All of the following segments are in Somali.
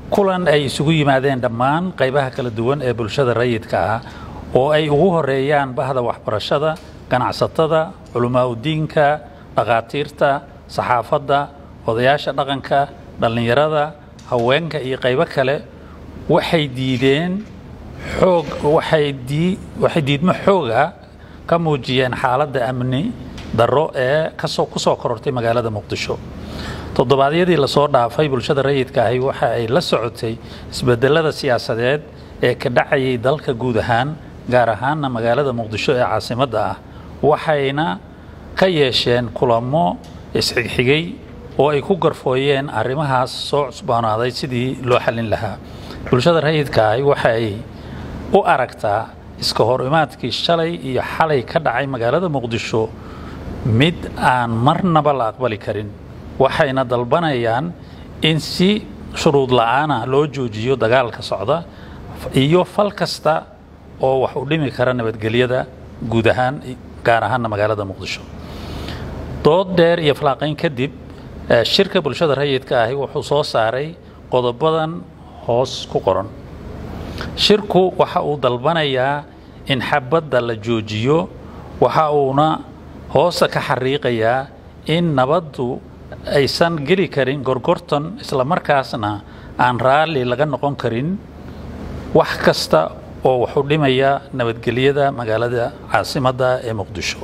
kulan ay isugu yimaadeen dhammaan qaybaha kala duwan ee bulshada rayidka ah oo ay ugu horeeyaan bahda waxbarashada ganacsatada culamaa udiinka dhakhaatiirta saxaafadda odayaasha dhaqanka dhallinyarada haweenka iyo qaybo kale waxay diideen xoog waxay dii waxay diidmo xooga ka muujiyeen xaaladda amni darro ee kasoo ku soo korortay magaalada muqdisho toddobaadyadii lasoo dhaafay bulshada rayidka ahi waxa ay la socotay isbedelada siyaasadeed ee ka dhacayay dalka guud ahaan gaar ahaanna magaalada muqdisho ee caasimadda ah waxayna ka yeesheen kulamo isxigxigay oo ay ku garfooyeen arrimahaas soo cusboonaaday sidii loo xallin lahaa bulshada rayidka ahi waxa ay u aragtaa iska hor imaadkii shalay iyo xalay ka dhacay magaalada muqdisho mid aan marnaba la aqbali karin waxayna dalbanayaan in si shuruud la-aana loo joojiyo dagaalka socda iyo fal kasta oo wax u dhimi kara nabadgelyada guud ahaan gaar ahaanna magaalada muqdisho dood dheer iyo falaaqayn kadib shirka bulshada rayidka ahi wuxuu soo saaray qodobadan hoos ku qoran shirku waxa uu dalbanayaa in xabadda la joojiyo waxa uuna hoosta ka xariiqayaa in nabaddu aysan geli karin gorgorton isla markaasna aan raalli laga noqon karin wax kasta oo waxu dhimaya nabadgelyada magaalada caasimadda ee muqdisho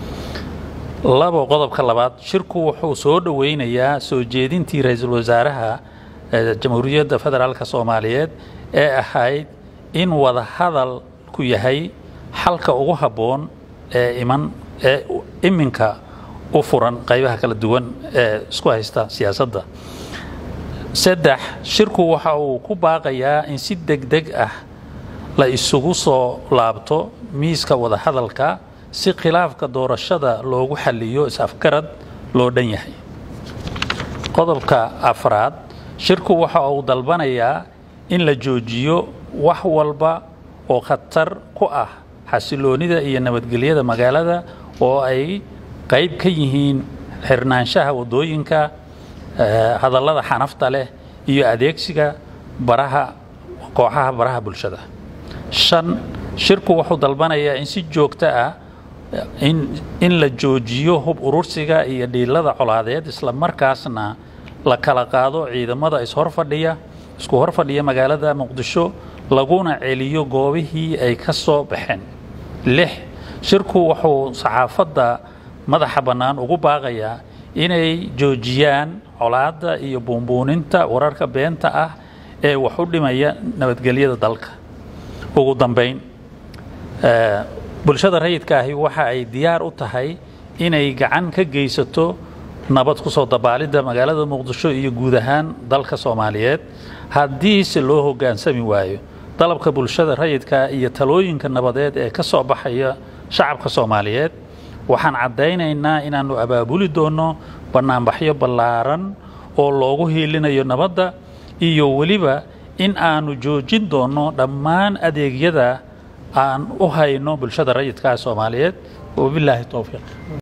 labo qodobka labaad shirku wuxuu soo dhoweynayaa soo jeedintii ra-iisul wasaaraha jamhuuriyadda federaalk soomaaliyeed ee ahayd in wada hadal ku yahay xalka ugu habboon ee iman ee iminka u furan qaybaha kala duwan ee isku haysta siyaasadda saddex shirku waxa uu ku baaqayaa in si deg deg ah la isugu soo laabto miiska wada hadalka si khilaafka doorashada loogu xaliyo is-afgarad loo dhan yahay qodobka afraad shirku waxa uu dalbanayaa in la joojiyo wax walba oo khatar ku ah xasiloonida iyo nabadgelyada magaalada oo ay qayb ka yihiin xirnaanshaha waddooyinka hadallada xanafta leh iyo adeegsiga baraha kooxaha baraha bulshada shan shirku wuxuu dalbanayaa in si joogto ah in la joojiyo hub urursiga iyo dhiilada colaadeed isla markaasna la kala qaado ciidamada ishorfadhiya isku horfadhiya magaalada muqdisho laguna celiyo goobihii ay ka soo baxeen lix shirku wuxuu saxaafadda madaxa bannaan ugu baaqayaa inay joojiyaan colaadda iyo buunbuuninta wararka beenta ah ee wax u dhimaya nabadgelyada dalka ugu dambayn bulshada rayidka ahi waxa ay diyaar u tahay inay gacan ka geysato nabad ku soo dabaalidda magaalada muqdisho iyo guud ahaan dalka soomaaliyeed haddiise loo hoggaansami waayo dalabka bulshada rayidka iyo talooyinka nabadeed ee ka soo baxaya shacabka soomaaliyeed waxaan caddaynaynaa inaannu abaabuli doonno bannaanbaxyo ballaaran oo loogu hiilinayo nabadda iyo weliba in aanu joojin doonno dhammaan adeegyada aan u hayno bulshada rayidka soomaaliyeed wabilaahi towfiiq